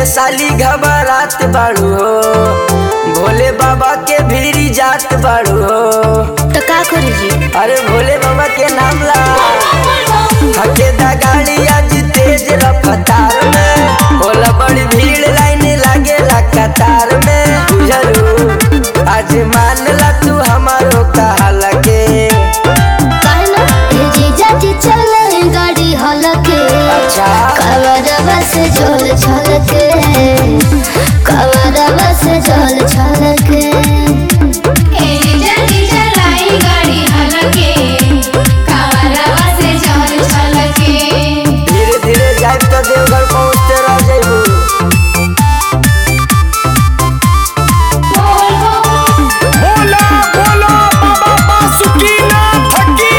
साली घबरात बाड़ू हो भोले बाबा के भीरी जात बाड़ू हो तो का करी जी अरे भोले बाबा के नाम ला हके दा गाड़ी आज तेज रफ्तार में होला बड़ी भीड़ लाइन लागेला कतार में बुझलू आज मान ला तू हमारो कहला के काहे ना ए जीजा जी चले गाड़ी हलके अच्छा कवरवा से झोल छलके कवरवा से झोल छलके जल्दी चलाई गाड़ी हलके कावरवा से चल छलके धीरे धीरे जाए तो देवघर पहुँचते रह जाइबू बोल बोल बोला बोला बाबा बासुकीनाथ की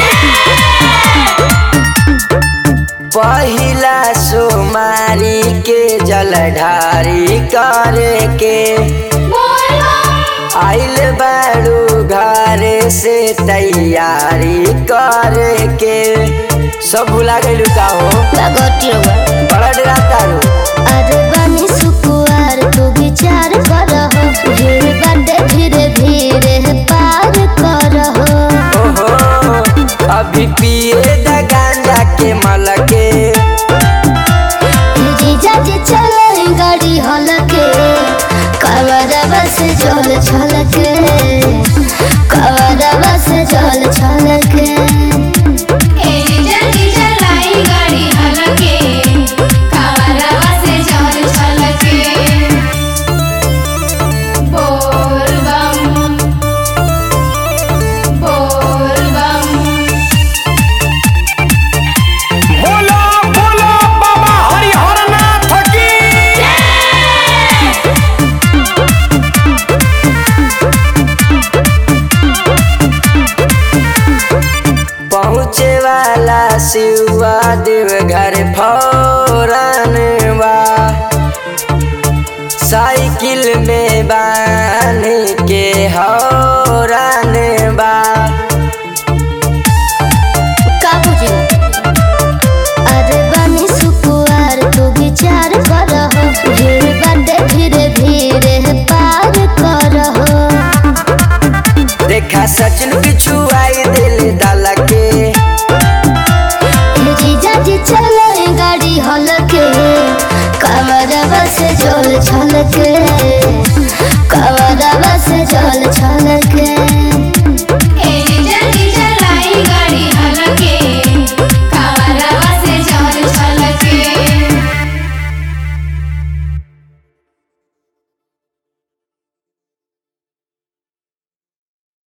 पहिला सोमारी के जलधारी करे के बोल आइल बाड़ू घरे से तैयारी करे के सब भुला गइलू का हो लगोटी रवा बड़ा डरा तारू अरे बनी सुकुआर तू विचार करहो भीड़ बाटे धीरे धीरे पार करहो ओहो अभी पिए द गांजा के मलके जीजा जी चले गाड़ी हलके कवरवा से झोल छलके कवरवा से झोल छलके जल्दी चलाई गाड़ी हलके कावरवा से चल छलके बोल बम बोल बम बोला बोला बाबा हरिहरनाथ की पहुँचे वाला शिवा देव घर फौरन बा साइकिल में बांध के हौरन बा का बुझी अरे बनी सुकुआर तू विचार करहो भीड़ बाटे धीरे धीरे पार करहो देखा सचिन पिछू